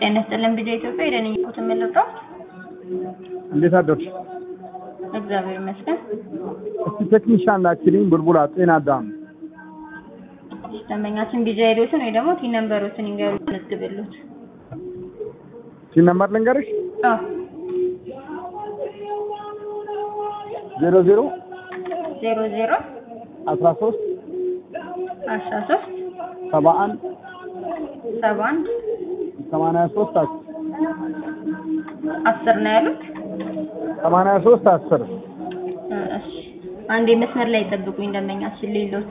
ጤና ይስጥልን ቢጃ ኢትዮጵያ የደንኝ ኮት የምልጠው እንዴት አደርሽ? እግዚአብሔር ይመስገን። እስቲ ቴክኒሻን ላኪልኝ ቡልቡላ ጤና አዳም ደንበኛችን ቢጃ ሄዶትን ወይ ደግሞ ቲን ነምበሮትን ይንገሩ መዝግብሉት። ሲን ነምበር ልንገርሽ አዎ ዜሮ ዜሮ ዜሮ ዜሮ አስራ ሶስት አስራ ሶስት ሰባ አንድ ሰባ አንድ ሰማንያ ሶስት አስር አስር ነው ያሉት። ሰማንያ ሶስት አስር እ እሺ አንዴ መስመር ላይ ጠብቁኝ ደንበኛችን ሌሎት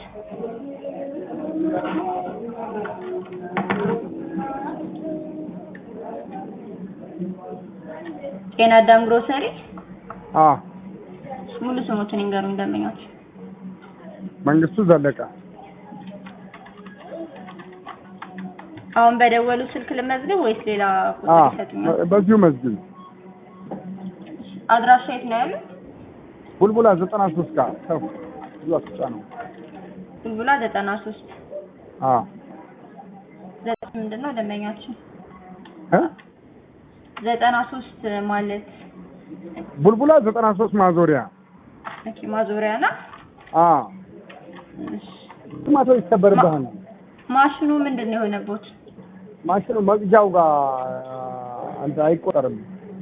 ጤና አዳም ግሮሰሪ አ ሙሉ ስሙትን ይንገሩኝ ደንበኛችን። መንግስቱ ዘለቀ አሁን በደወሉ ስልክ ልመዝግብ ወይስ ሌላ አ ቁጥር ይሰጡኛል? በዚሁ መዝግብ አድራሻ የት ነው ያሉት? ቡልቡላ ዘጠና ሶስት ጋር ከፍ ብዙ አስጫ ነው ቡልቡላ ዘጠና ሶስት አ ዘጠኝ ምንድን ነው ደንበኛችን? እ ዘጠና ሶስት ማለት ቡልቡላ ዘጠና ሶስት ማዞሪያ ኦኬ ማዞሪያ ና አ እሺ። ቶማቶ ይሰበርብሃል ማሽኑ ምንድን ነው የሆነቦት? ማሽኑ መቅጃው ጋር አንተ አይቆጠርም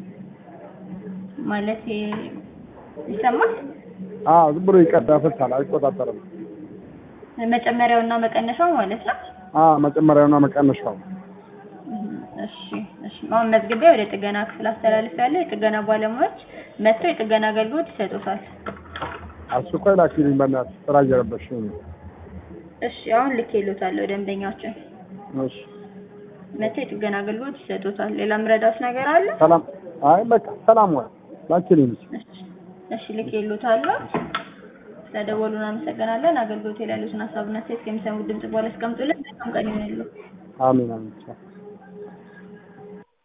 ማለት ይሰማል? አ ዝም ብሎ ይቀዳፈታል አይቆጣጠርም መጨመሪያው እና መቀነሻው ማለት ነው። አ መጨመሪያውና መቀነሻው እሺ እሺ። አሁን መዝግቤ ወደ ጥገና ክፍል አስተላልፌያለሁ። የጥገና ባለሙያዎች መጥተው የጥገና አገልግሎት ይሰጡታል። አስቸኳይ ላኪልኝ በእናትህ ስራ እየረበሽኝ ነው እሺ አሁን ልኬልዎታለሁ ደንበኛችን እሺ መጥተው የጥገና አገልግሎት ይሰጡታል። ሌላ ምረዳት ነገር አለ? ሰላም አይ በቃ ሰላም ወይ ላኪልኝ እሺ እሺ ልኬልዎታለሁ። ስለደወሉ እናመሰግናለን። አገልግሎት ላይ ያሉትን ሀሳብና አስተያየት ከሚሰሙት ድምጽ በኋላ አስቀምጡልን። መልካም ቀን ይሁንልዎ። አሜን አሜን ቻው